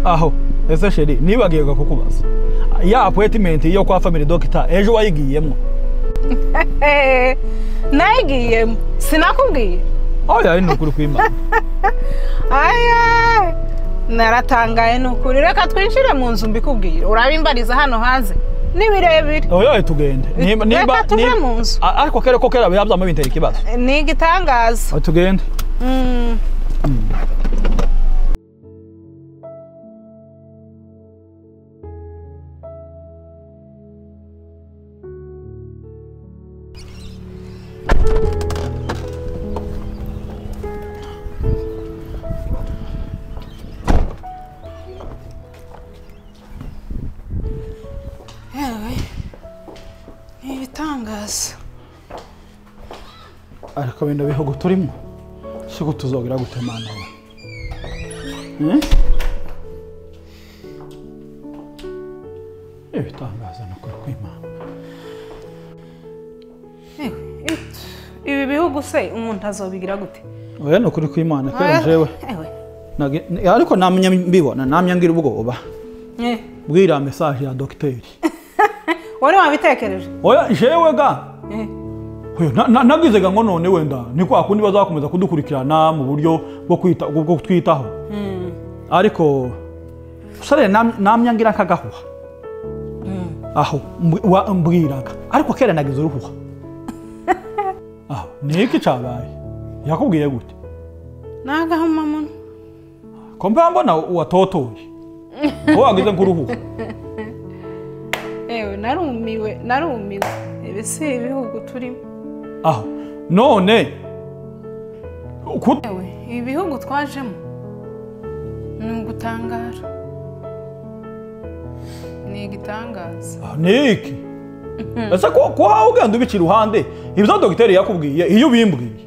aho ese sheri nibagiye kukubaza ya appointment yo kwa family doctor ejo wayigiyemo Eh, nayigiyemo sinakubwiye oya ni ukuri kw'imana aya naratangaye ni ukuri reka twinjire mu nzu mbikubwire urabimbariza hano hanze ni birebire oya tugende niba niba Reka tuve niba- mu nzu. A- ariko kera ko kera byabyama bintera ikibazo ni igitangaza Oya, tugende Mm. Yewe, ni ibitangaza ariko bino bihugu turimo siko tuzogera gutemana we Hmm? ibitangaza ni ukuri kw'imana Yewe, it- ibi bihugu se umuntu azobigira gute oya ni ukuri kw'imana kera Oya, jewe ewe. nage- ni- ariko namye mbibona namye ngira ubwoba Eh, bwira message ya dogiteri wari wabitekereje oya jewe ga Eh, Oya, na- na- nagize ga ngo none wenda ni kwa kundi bazakomeza kudukurikirana mu buryo bwo kwita bwo bwo kutwitaho mm, ariko usare nam- namye ngira nk'agahuha aho mbwi- wa- mbwiraga ariko kera nagize uruhuha aho ni iki cabaye yakubwiye gute ni agahomamunwa ko mba mbona watotoye ko wagize nk'uruhuha ewe narumiwe narumiwe ibi si ibihugu turimo aho none kut- ewe ibi bihugu twajemo ni ugutangara ni igitangaza Ah, ni iki ese ko ko wawe ugenda ubica iruhande ibyo dogiteri yakubwiye iyo ubimbwiye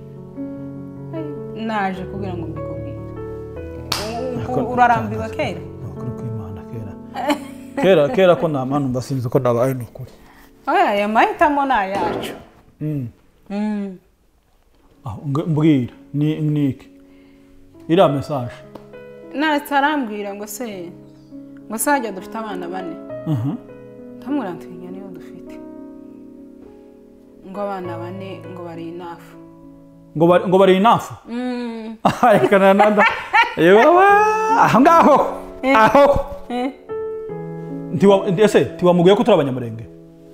naje kugira ngo mbikubwire Ariko- U- urarambiwe kera Ukuri kw'Imana kera kera kera ko nta mpamvu mbasinzi ko nabaye ni ukuri oya aya mahitamo ni ayacu Mm. Mm. Ah, ng- mbwira ni ni iki iriya mesaje naretse arambwira ngo se ngo se hajya dufite abana bane Mhm. ntamurantwinya niyo dufite ngo abana bane ngo bari inafu ngo bari ngo bari inafu Mm. reka na nada yewe aho ngaho aho Eh. ntiwa ese tiwamubwiye ko turi abanyamurenge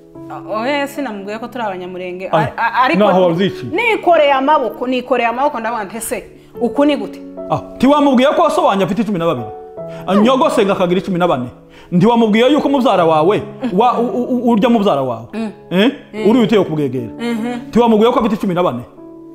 oya sinamubwiye ko turi abanyamurenge Ay, Ar- a- ariko naho waziciye. nikoreye amaboko nikoreye amaboko ndavuga nti ese uku ni gute ah tiwamubwiye ko wasobanye afite cumi na babiri nyogose ngo akagira cumi na bane ntiwamubwiye yuko mubyara wawe wa u- u- u- urya mubyara wawe eh uri uteye kubwegera tiwamubwiye ko afite cumi na bane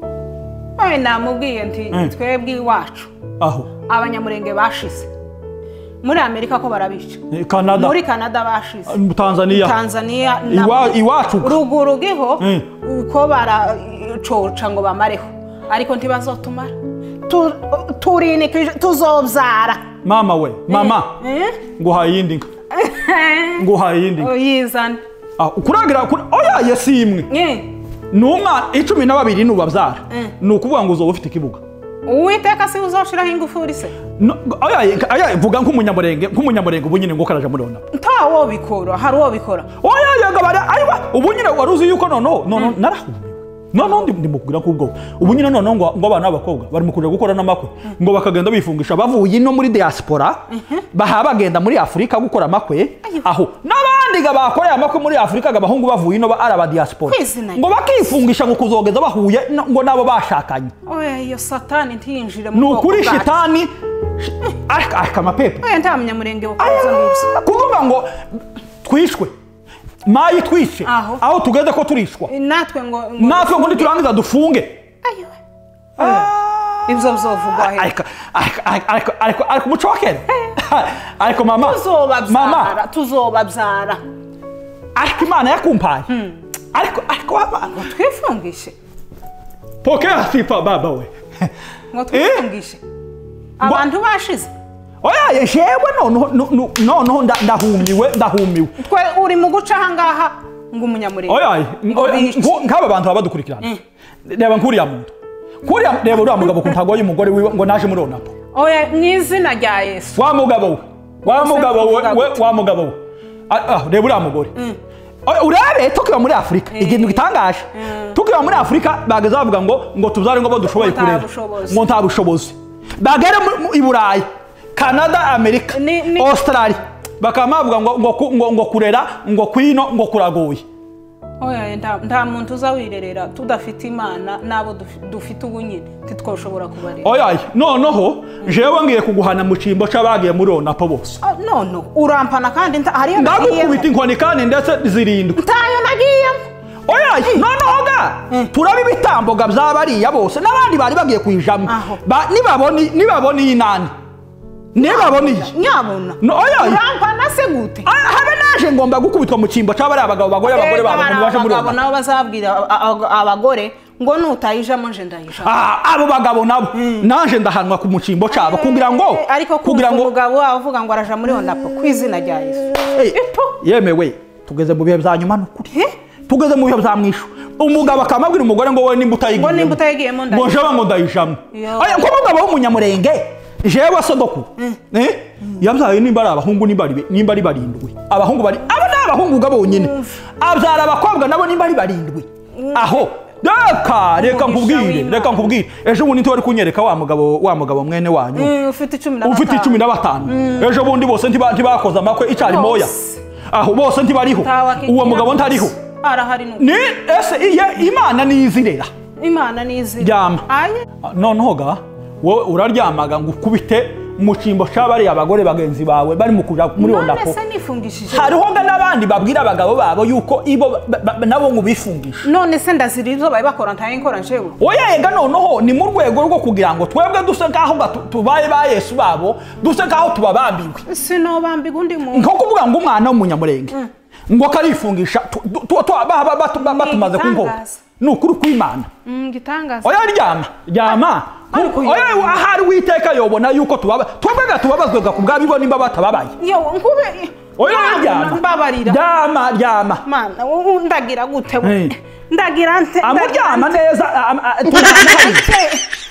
oya namubwiye nti Mm. twebwe iwacu aho abanyamurenge bashize muri amerika ko barabica Eh, canada muri canada bashize tanzania tanzania Iwa- iwacu ruguru giho Mm. uko baracoca ngo bamareho ariko ntibazotumara Tu- turinikije tuzobyara mama we mama Eh? nguhaye iyindi nka nguhaye iyindi nka uyizane Ah, kuragira kuri oya ye si imwe Eh. ni umwana icumi na babiri nubabyara Mm. ni ukuvuga ngo uzoba ufite ikibuga uwiteka si uzoshiraho ingufuri se No, oya oya vuga nk'umunyamurenge nk'umunyamurenge ubu nyine ngo karaja murona nta wo bikora hari uwo bikora oya yagabara ayiwa ubu nyine wari uzi yuko noneho noneho narahumiwe noneho ndi ndi mukubwira nk'ubwo ubu nyine noneho ngo ngo abana b'abakobwa bari mu kuja gukora n'amakwe ngo bakagenda bifungisha bavuye ino muri diaspora baha bagenda muri afurika gukora amakwe aho n'abandi ga bakoreye amakwe muri afurika ga abahungu bavuye ino ba- ari aba diaspora Kwizina. ngo bakifungisha ngo kuzogeza bahuye no- ngo nabo bashakanye oya iyo satani ntiyinjire mu ni bwoko ukuri bwacu. shitani ariko ariko amapepe oya nta munyamurenge wakora ibyo ngibyo kuvuga ngo twishwe mayi twishe Aho. aho tugeze ko turishwa natwe ngo ngo- natwe ngo niturangiza dufunge Ayiwe. Oya. ibyo bizovugwa he ariko ariko ariko ariko ariko umuco wa kera ariko mama mama tuzobabyara tuzobabyara ariko imana yakumpaye ariko ariko mama twifungishe pokea sifa baba we ngo twifungishe abantu bashize oya yewe noneho no- no- noneho nda- ndahumiwe ndahumiwe twe uri mu guca ahangaha ngo umunyamurenge oya ngo oya, bice. nku- nk'aba bantu baba badukurikirana reba nk'uriya muntu kuriya reba uriya mugabo ku ntago y'umugore wiwe ngo naje muri onapo oya mu izina rya yesu wa mugabo we wa mugabo we Uvuga we- gute? wa mugabo we Ah, ah, reba uriya mugore Ah, urebe tukiba muri afurika ikintu gitangaje tukiba muri afurika bageze bavuga ngo ngo tubyare ngo bo dushoboye Ngo nta kurera bushobozi. ngo nta bushobozi bagere mu- mu- i burayi canada amerika Ni- ni- australia bakaba bavuga ngo ngo ku- ngo ngo kurera ngo kwino ngo kuragoye oya nta nta muntu uza wirerera tudafite imana n'abo dufi- dufite ubu nyine ntitwashobora kubarera oyaye noneho jewe ngiye kuguhana mu cyimbo c'abagiye muri onapo bose Ah, none urampana kandi nta- hariyo ndagukubita nagiyemo inkoni kandi ndetse zirindwi ntayo nagiyemo oyaye noneho ga turaba ibitamboga by'abariya bose n'abandi bari bagiye kuyijamo Aho. Ba- nibabona nibabona iyi nani nibabona iyi nyabona No, oyaye urampana se gute Ah, habe naje ngomba gukubitwa mu cyimbo c'abariya abagabo bagore abagore Reka babo bari ntibaje muri abagabo onapo nabo bazabwira a- a- abagore ngo nutayijamo nje ndayijamo Ah, abo bagabo nabo naje ndahanwa ku mucimbo cabo kugira ngo Eh, ariko kugira kugira ngo umugabo wawe uvuga ngo araja muri onapo ku izina rya yesu Hey, Epo. yemewe tugeze mu bihe bya nyuma nukuri tugeze mu bihe bya mwishu umugabo akamabwira umugore ngo wowe nimba utayigiyemo Ngo nimba utayigiyemo ndayijamo. ngo jewe ngo ndayijamo Yo. aya ko umugabo w'umunyamurenge jewe sodoku eh yabyaye nimba ari abahungu nimba ari nimba ari barindwi abahungu bari abo ni abahungu ga bonyine abyara abakobwa nabo nimba ari barindwi aho reka reka Umugisha nkubwire w'Imana. reka nkubwire ejo bundi ntiwari kunyereka wa mugabo wa mugabo mwene wanyu Mm, ufite icumi na ufite gatanu. icumi na batanu ejo bundi bose ntiba- ntibakoze amakwe icari moya Bose. aho bose ntibariho Ntawakigira uwo mugabo bose. ntariho arahari nuko ni ese iye imana nizirera imana nizira ryama aye noneho ga wowe uraryamaga ngo ukubite mu cyimbo c'abariya abagore bagenzi bawe bari mu kuja muri none onapo se nifungishije hariho ga n'abandi babwira abagabo babo yuko ibo ba- ba- nabo ngo bifungishe none se ndazira ibyo bari bakora ntaye nkora njewe oya ega noneho ni mu rwego rwo kugira ngo twebwe duse nk'aho ga tu- tubaye ba yesu babo duse nk'aho tubabambiwe sinobambiga undi muntu nko kuvuga ngo umwana w'umunyamurenge ngo karifungisha tu- tu- tu- tu- ba- ba- batu- ba- batumaze ku nkoko igitangaza. ni ukuri kw'imana Mm, gitangaza oya ryama ryama Ariko oya yabona. ahari witeka yobona yuko tubaba twebwe tubabazwaga ku bwabo nimba batababaye yo nkube oya Mana, ryama mbabarira ryama ryama mana wowe ndagira gute we Hey. ndagira nte amuryama neza am- a- tujyana hariya.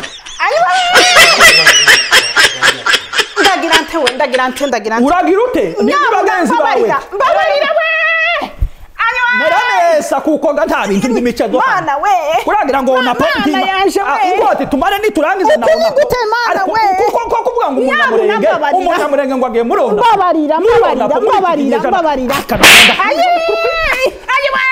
ndagira nte we ndagira nte ndagira nte uragira ute ni bagenzi bawe mbabarira mbabarira we ayo mera neza kuko ga nta bintu by'imice zo hano. mana we kuragira ngo Mana napo yanje we. ingoti tumare niturangize na Uku ni onapo gute, Mana Ariko we? kuko ko kuvuga ngo Nyabuna umunyamurenge mbabarira. umunyamurenge ngo agiye muri onapo mbabarira Muri mbabarira Onapo, muri iki mbabarira kinyejana. mbabarira Akananda. ayi ayi we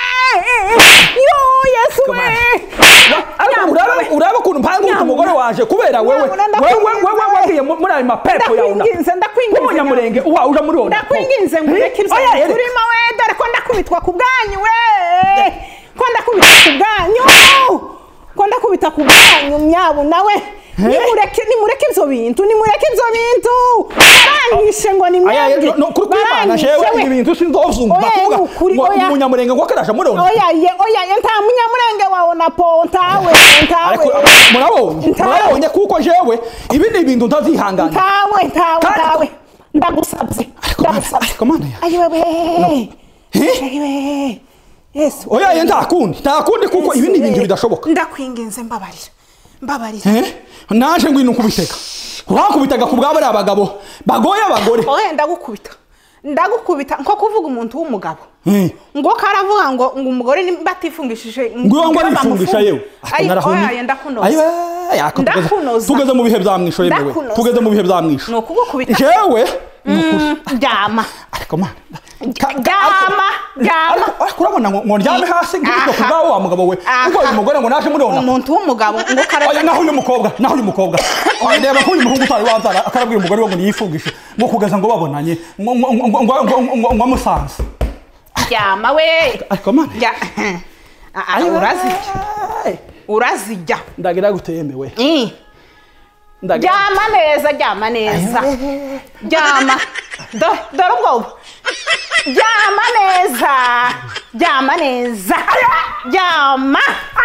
yo yesu we ariko uraba uraba ukuntu mpanga utu umugore waje kubera wewe Nyabuna, wewe ndakwinginze. wewe wagiye mu- muri ayo mapepo ya onapo ndakwinginze ndakwinginze umunyamurenge uwa uja muri onapo ndakwinginze ngo ureke ibyo Oya, yereka. urimo we dore ko ndakubitwa ku bwanyu we ko ndakubita ku bwanyu ko ndakubita ku bwanyu myabuna we nimureke nimureke ibyo bintu nimureke ibyo bintu baranyishe ngo ni Aya, mwebwe no- kuri kwimana Baranyishe jewe we. ibi bintu sinzozumva Oya, kuvuga ni ukuri, ngo oya. umunyamurenge ngo akaraje muri onapo oya ye oya ye nta munyamurenge wawe na po ntawe ntawe ariko murabonye Ntawe. murabonye kuko jewe ibi ni ibintu ntazihangana ntawe ntawe Kandi- ntawe ndagusabye Ariko mana- ndagusabye ariko mana ya- ayiwe we Eh? ayiwe yesu oya ye nta kundi nta kundi kuko ibi ni ibintu bidashoboka ndakwinginze mbabarira mbabarira Eh? naje ngwino nkubitega wakubitaga ku bwabo ari abagabo bagoye abagore oya ndagukubita ndagukubita nko kuvuga umuntu w'umugabo Eh. ngo karavuga ngo ngo umugore nimba atifungishije ngwiyo ngo ngo arifungisha yewe Ayi, narahumye. oya, ndakunoza. Ayiwe, yako tugeze- Ndakunoza. tugeze mu bihe bya mwisho yemewe Ndakunoza. tugeze mu bihe bya mwisho ni ukugukubita jewe ni ukuri ryama ariko mana ryama ryama ariko ariko urabona ngo ngo ndyame hasi nkubitwa ku bwawe wa mugabo we Aha. ubwo uyu mugore ngo naje muri onapo umuntu w'umugabo ngo oya karavuga naho uyu mukobwa naho uyu mukobwa Oya, reba ko uyu muhungu utari wabyara akarabwira umugore we ngo niyifungishe ngo kugeza ngo babonanye ngo ngo ngo ngo ngo ngo ngo ngo amusanze ryama we ariko mana Rya- Ah, ah, urazijya urazijya ndagira gutemewe Mm. ndagira ryama neza ryama neza ryama Do- dore ubwoba ryama neza ryama neza ryama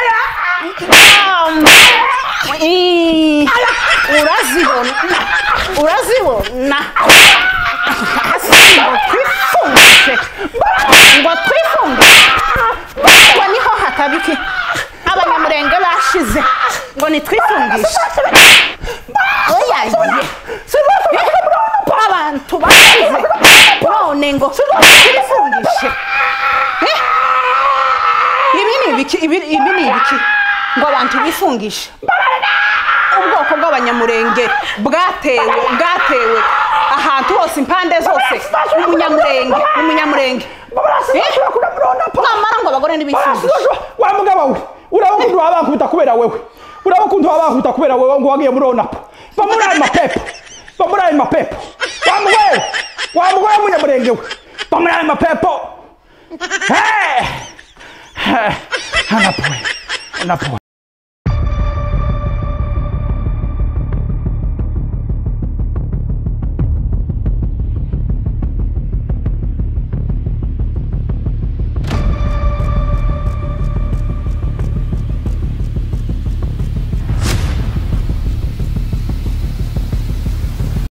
ryama Ii. urazibona urazibona hasi ngo twifungishe ngo twifungishe ngo niho hatabiki abanyamurenge bashize ngo nitwifungishe oya ye abantu ba none ngo bifungishe Eh? ibi ni ibiki ibi ibi ni ibiki ngo abantu bifungishe ubwoko bw'abanyamurenge bwatewe bwatewe ahantu hose impande zose umunyamurenge umunyamurenge Eh? mwamara ngo abagore ntibifungishe wa mugabo we uraba ukuntu baba bankubita kubera wewe uraba ukuntu baba bankubita kubera wewe ngo wagiye muri onapo va muri ayo mapepo va muri ayo mapepo wa mugore wa mugore w'umunyamurenge we va muri ayo mapepo Hey! Hey! anapoe anapoe